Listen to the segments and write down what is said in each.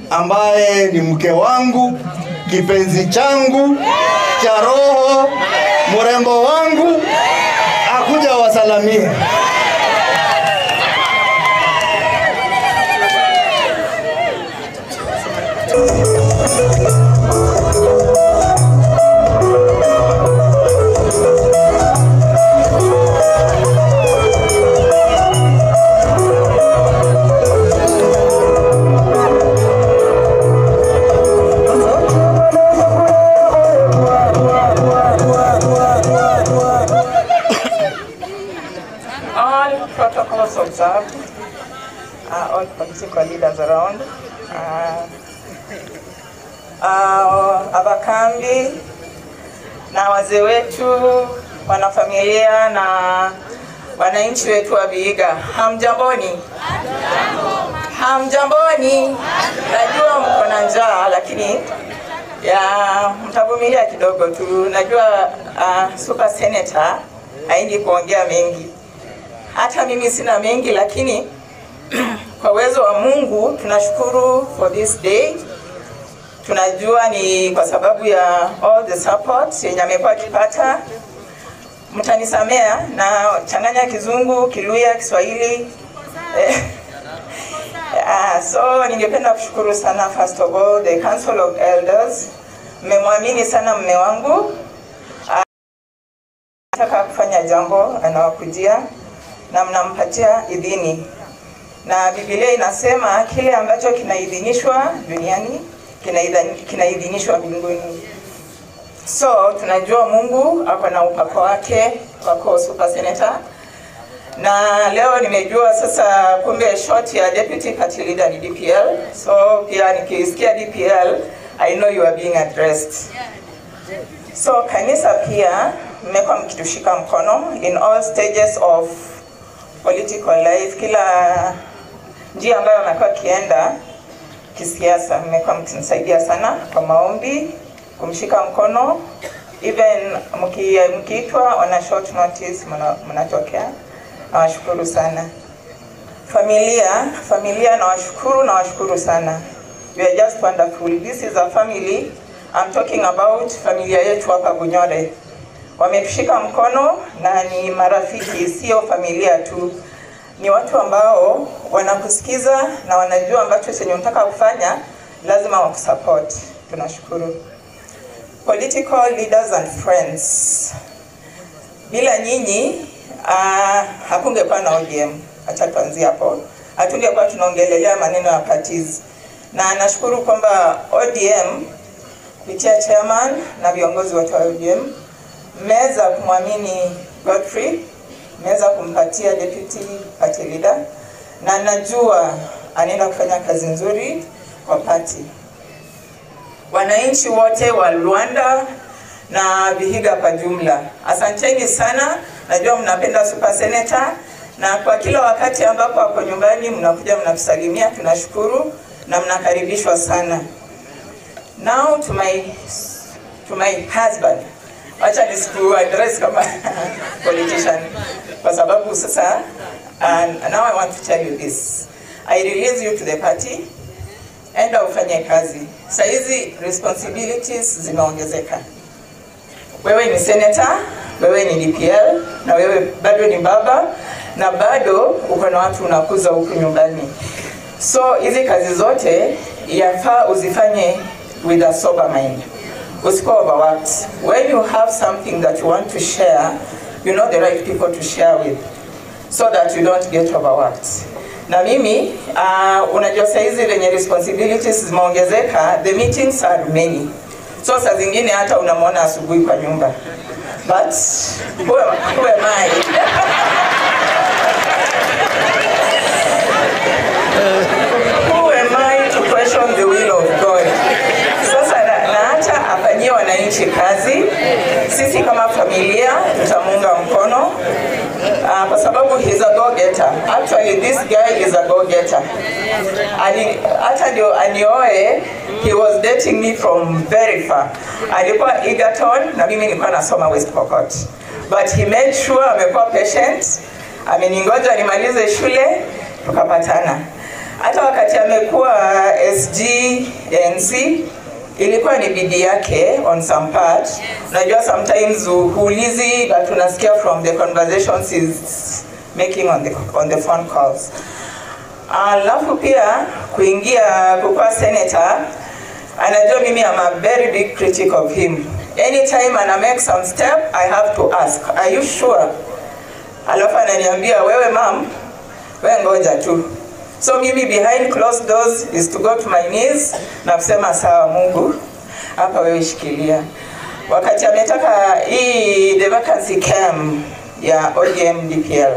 ambaye ni mke wangu, kipenzi changu cha roho, mrembo wangu, akuja wasalamie. all protocols observed, uh, all political leaders around, uh, uh, abakambi na wazee wetu, wanafamilia na wananchi wetu wa Vihiga, hamjamboni? Hamjamboni? Najua mko na njaa, lakini ya mtavumilia kidogo tu. Najua uh, super senator haindi kuongea mengi hata mimi sina mengi, lakini kwa uwezo wa Mungu tunashukuru for this day. Tunajua ni kwa sababu ya all the support yenye amekuwa akipata. Mtanisamea na changanya Kizungu, Kiluya, Kiswahili eh, Ah, so ningependa kushukuru sana first of all the Council of Elders. Mmemwamini sana mme wangu. Ah, Nataka kufanya jambo anawakujia na mnampatia idhini, na Biblia inasema kile ambacho kinaidhinishwa duniani kinaidhan- kinaidhinishwa mbinguni. So tunajua Mungu ako na upako wake wako super senator, na leo nimejua sasa kumbe short ya deputy party leader ni DPL. So pia nikisikia DPL I know you are being addressed. So kanisa pia mmekuwa mkitushika mkono in all stages of political life, kila njia ambayo amekuwa akienda kisiasa, mmekuwa mkinisaidia sana kwa maombi, kumshika mkono, even mki- mkiitwa on a short notice mna- mnatokea. Nawashukuru sana familia, familia nawashukuru, nawashukuru sana. You are just wonderful. This is a family. I'm talking about familia yetu hapa Bunyore wametushika mkono na ni marafiki, sio familia tu. Ni watu ambao wanakusikiza na wanajua ambacho chenye unataka kufanya, lazima wakusupport. Tunashukuru. Political leaders and friends, bila nyinyi uh, hakungekuwa na ODM. Acha tuanzie hapo, hatungekuwa tunaongelelea maneno ya parties, na nashukuru kwamba ODM kupitia chairman na viongozi wote wa ODM mmeweza kumwamini Godfrey, mmeweza kumpatia deputy party leader, na najua anaenda kufanya kazi nzuri kwa party. Wananchi wote wa Luanda na Vihiga kwa jumla, asanteni sana. Najua mnapenda super senator, na kwa kila wakati ambapo ako nyumbani mnakuja mnatusalimia, tunashukuru na mnakaribishwa sana. Now to my to my husband wacha nisiku address kama politician kwa sababu sasa uh, now I want to tell you this I release you to the party enda ufanye kazi saa hizi responsibilities zimeongezeka wewe ni senator wewe ni DPL na wewe bado ni baba na bado uko na watu unakuza huku nyumbani so hizi kazi zote yafaa uzifanye with a sober mind usikuwa overworked. When you have something that you want to share, you know the right people to share with so that you don't get overworked. Na mimi uh, unajua saizi venye responsibilities zimeongezeka, the meetings are many. So saa zingine hata unamwona asubuhi kwa nyumba. But who am, who am I? who am I to question the will of God? Sasa na, na hata afanyie wananchi kazi, sisi kama familia tutamuunga mkono uh, kwa sababu he's a go getter. Actually this guy is a go getter. Ali, hata ndio anioe, he was dating me from very far. Alikuwa Egerton na mimi nilikuwa nasoma West Pokot, but he made sure amekuwa patient, ameningoja nimalize shule tukapatana. hata wakati amekuwa SG NC ilikuwa ni bidii yake on some part. Unajua sometimes hu- huulizi but unasikia from the conversations he's making on the, on the phone calls. Alafu pia kuingia kukuwa senator, anajua mimi am a very big critic of him. Anytime ana make some step, I have to ask, are you sure? Alafu ananiambia wewe mam, wewe ngoja tu. So mimi behind closed doors is to go to my knees na kusema sawa Mungu, hapa wewe shikilia. Wakati ametaka hii the vacancy came ya ODM DPL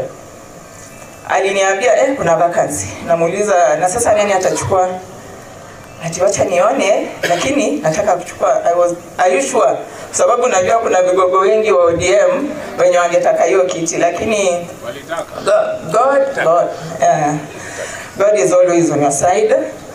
aliniambia eh, kuna vacancy. Namuuliza na sasa nani atachukua? Ati wacha nione, lakini nataka kuchukua. I was, are you sure? Kwa sababu najua kuna vigogo wengi wa ODM wenye wangetaka hiyo kiti, lakini God, God, God, uh, God is always on your side.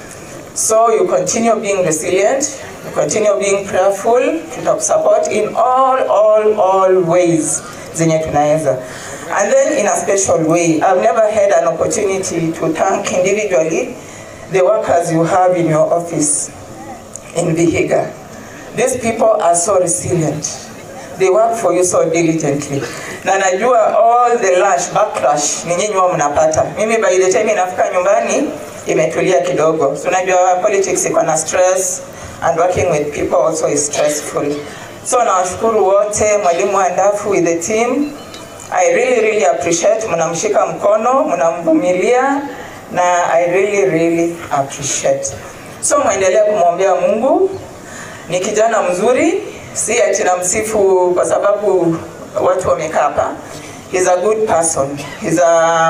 So you continue being resilient, you continue being prayerful, tutakusupport in all, all, all ways zenye tunaweza. And then in a special way, I've never had an opportunity to thank individually the workers you have in your office in Vihiga. These people are so resilient. They work for you so diligently. Na najua all the lash, backlash ni nyinyi wao mnapata. Mimi by the time inafika nyumbani imetulia kidogo. So unajua politics iko na stress and working with people also is stressful. So nawashukuru wote, mwalimu Andafu with the team. I really really appreciate mnamshika mkono, mnamvumilia na I really really appreciate. So mwendelee kumwombea Mungu ni kijana mzuri, si ati namsifu kwa sababu watu wamekaa hapa. He's a good person. He's a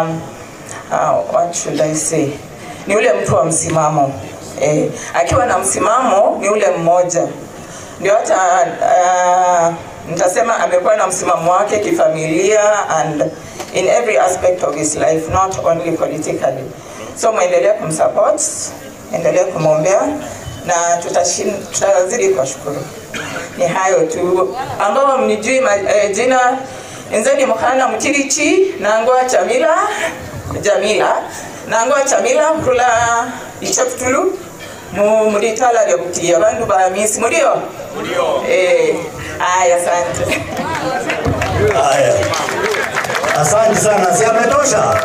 uh, what should I say? Ni ule mtu wa msimamo. Eh, akiwa na msimamo ni ule mmoja. Ndio hata uh, nitasema amekuwa na msimamo wake kifamilia and in every aspect of his life not only politically. So mwendelee kumsupport, endelee kumwombea na tutashin- tutazidi kuwashukuru. Ni hayo tu ambao mnijui ma, eh, jina enzeni mukhana mutirichi nangoa chamila jamila nangoa chamila kula ichaputulu mu mulitala lya kutiya bandu ba misi mulio eh aya asante Haya, asante sana, si ametosha?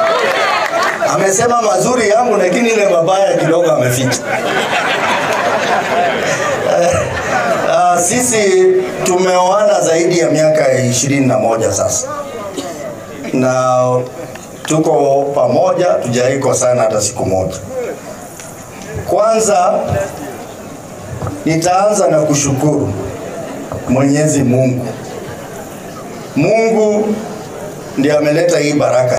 Amesema mazuri yangu, lakini ile mabaya kidogo ameficha. Uh, sisi tumeoana zaidi ya miaka ishirini na moja sasa, na tuko pamoja, tujaiko sana hata siku moja. Kwanza nitaanza na kushukuru Mwenyezi Mungu. Mungu ndiye ameleta hii baraka.